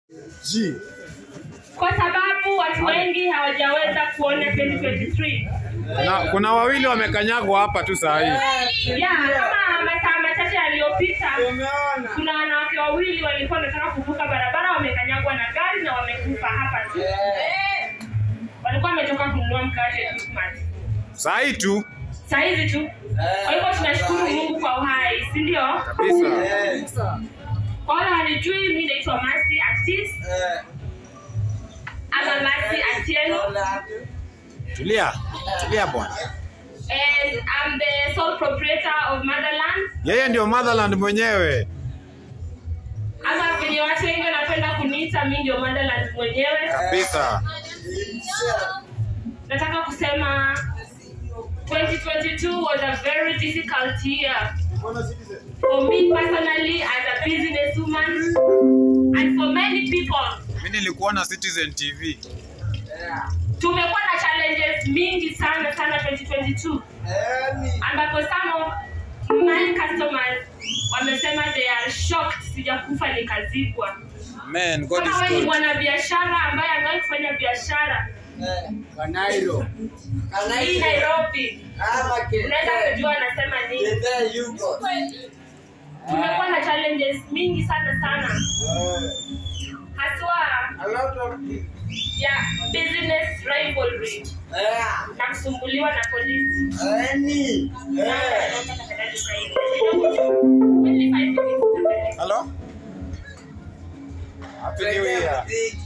G. kwa sababu watu wengi hawajaweza kuona 2023 Kuna, kuna wawili wamekanyagwa hapa tu saa hii. ya kama masaa machache yaliyopita kuna wanawake wawili walikuwa wanataka kuvuka barabara wamekanyagwa na gari na wamekufa hapa tu walikuwa wametoka kununua mkate Quickmart. Saa hii tu saa hizi tu kwa hivyo tunashukuru mungu kwa uhai si ndio kabisa. kwa wale walijui mi naitwa masi artist ama masi atieno Tulia, tulia bwana. and I'm the sole proprietor of motherland Yeye ndio motherland mwenyewe. ama venye watu wengi wanapenda kuniita mi ndio motherland mwenyewe Kabisa. nataka kusema 2022 was a very difficult year for me personally as a businesswoman and for many people Mimi nilikuona Citizen TV. tumekuwa na challenges mingi sana sana 2022 ambapo some of my customers wamesema they are shocked sijakufa nikazikwa Man, God kama wewe ni is good. mwanabiashara ambaye amewahi kufanya biashara Kanairo. hii nairobi unaweza kujua anasema nini tumekuwa na challenges mingi sana sana haswa ya business rivalry na kusumbuliwa na polisi Only five minutes. Hello? Happy New Year.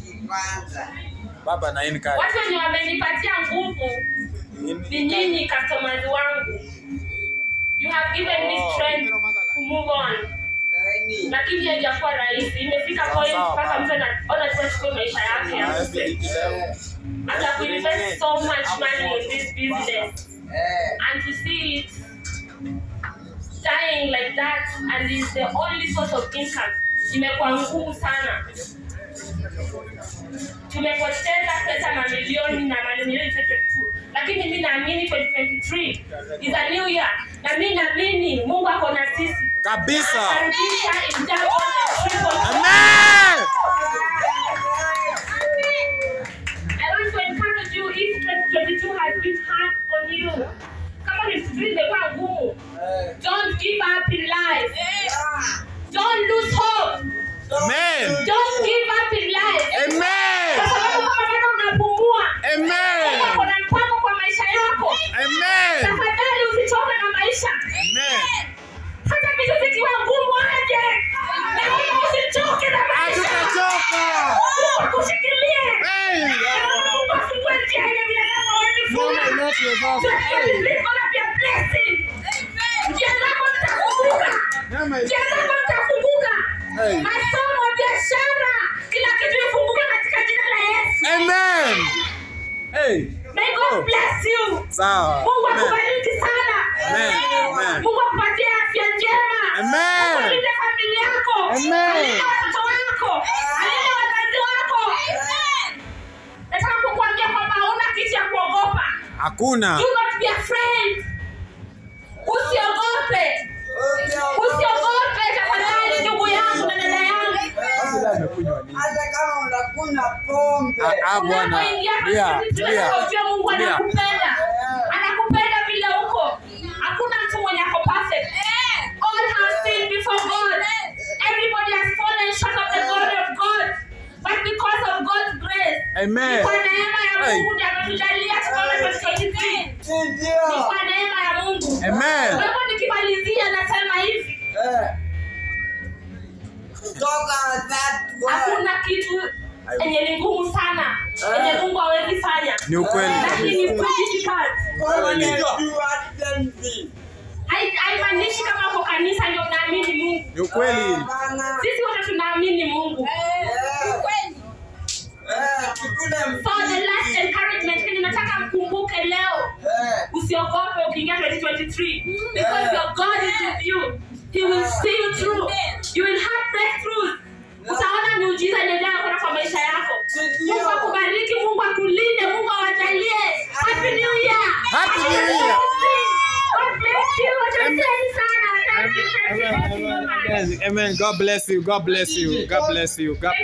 Baba na in watu wenye wamenipatia nguvu ni nyinyi customers wangu you have given me strength to move on lakini haijakuwa rahisi imefika Sawa, point sawa, mpaka baba. mtu anaona tu achukue maisha yake afe. after kuinvest so much money in this business and to see it dying like that and is the only source of income imekuwa ngumu sana tumepoteza pesa mamilioni na mamilioni 2022 lakini mi naamini 2023 is a new year na mi naamini mungu ako na sisi Kabisa. Atarudisha in double and triple. Amen. I want to encourage you if 2022 has been hard on you. Kama ni vitu imekuwa ngumu, don't give up in life. Don't lose hope. Amen. Don't give up in life. Kwa Amen. sababu kama bado unapumua, Mungu Amen. ako na mpango kwa maisha yako. Amen. Tafadhali usichoke na maisha. Amen. Hata vitu vikiwa ngumu aje. Naomba usichoke na maisha. Hatutachoka. Mungu akushikilie. Hey. Naomba Mungu afungue njia yenye binadamu hawezi funga. Mama, not your boss. Hey. Njia zako zitafunguka. Mama, Njia zako zitafunguka. Hey. Masomo, biashara, kila kitu ifunguke katika jina la Yesu. Amen. Hey. May God bless you. Sawa. Mungu Amen. akubariki sana. Amen. Amen. Mungu akupatie afya njema. Amen. Mungu alinde familia yako. Amen. Alinde watoto wako. Alinde wazazi wako. Nataka kukuambia kwamba hauna kitu ya kuogopa. Hakuna. Do not be afraid. Usiogope. Usiogope tafadhali ndugu yangu na dada yangu. hata kama unakunywa pombe Ah, ah, bwana. Unapoingia Tulia, katika vitu tulia. unataka ujue Mungu Tulia. anakupenda. Anakupenda vile uko. Hakuna mtu mwenye ako perfect. All have sinned before God. Everybody has fallen short of the glory of God. But because of God's grace, Amen. kwa neema ya Hey. Mungu ndiye ametujalia tukaona 2023. si Ni ndio kwa neema ya Mungu. Amen. Kwa hivyo nikimalizia nasema hivi, Eh. toka that word hakuna kitu yenye ni ngumu sana yenye Mungu hawezi fanya. Ni ukweli Lakini ni kabisa. difficult. God will do anything. Hai- haimaanishi kama uko kanisa ndio unaamini Mungu. Ni ukweli. Hapana. Sisi wote tunaamini Mungu. Eh. Eh, tukule So the last mtiki. encouragement kenye nataka mkumbuke leo, Eh. usiogope ukiingia 2023 because your God is with you. He will see you through. You will have breakthroughs. Utaona miujiza inaendelea kuona kwa maisha yako. Mungu akubariki, Mungu akulinde, Mungu awajalie. Happy New Year. Happy New Year. God bless you. Asanteni sana. Asante, asante, asante. Amen. Amen. God bless you. God bless you. God bless you. God